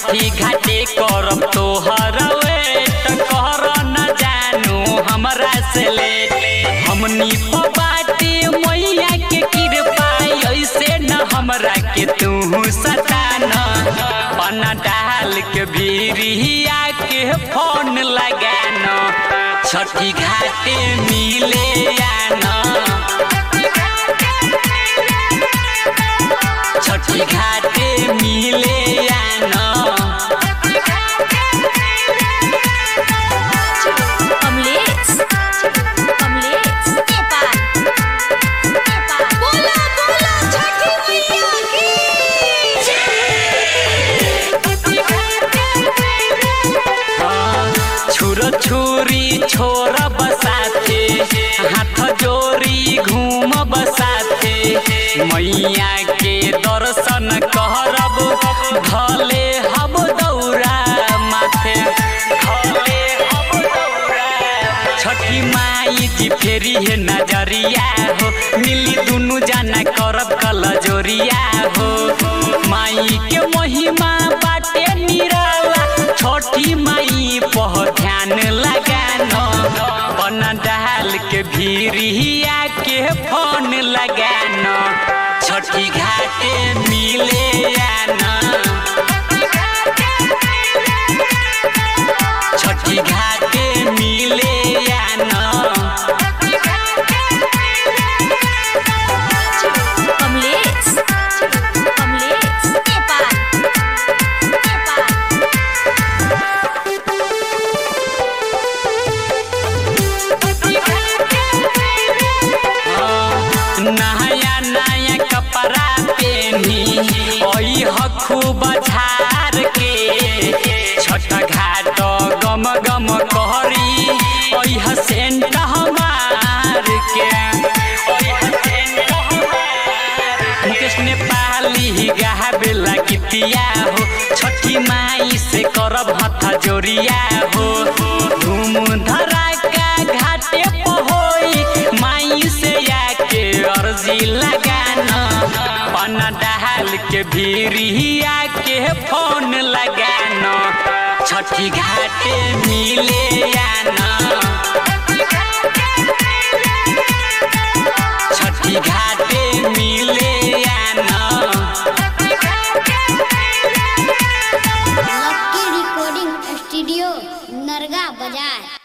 छठी घाटे करब तोहर वेट कर न जानू हमरा से लेट हमनी प बाटे मैया के कृपा ऐसे न हमरा के तू सताना पना डाल के भीरिया के फोन लगाना छठी घाटे मिले आना छठी घाटे मिले आना कमलेश कमलेश नेपाल नेपाल बोला बोला छठी मैया की छुर छुरी छोर बसाथे हाथ जोरी घूम बसाथे मैया के दर्शन करब भले हब दौरा माथे भले हब दौरा छठी माई जी फेरी है नजरिया हो मिली दुनु जाना करब कल जोरिया हो माई के महिमा बाटे निराला छठी माई पह ध्यान लगानो बना डाल के भीरिया के फोन लगानो छठी घाटे मिले आना छठी घाटे मिले आना कमलेश कमलेश नेपाल नेपाल नया नया कपड़ा पेनी ओई खूब झार के छठ घाट गम गम कहरी ओई सेंट हमार के ओइह सेंट हमार। मुकेश नेपाली गावेला गीतिया हो छठी माई से करब हथ जोरिया हो धूम धड़ाका घाटे पहोई माई से आके अर्जी लगाना पना डाल के भीरिया के फोन लगाना छठी घाटे मिले आना छठी घाटे मिले आना लक्की रिकॉर्डिंग स्टूडियो नरगा बाजार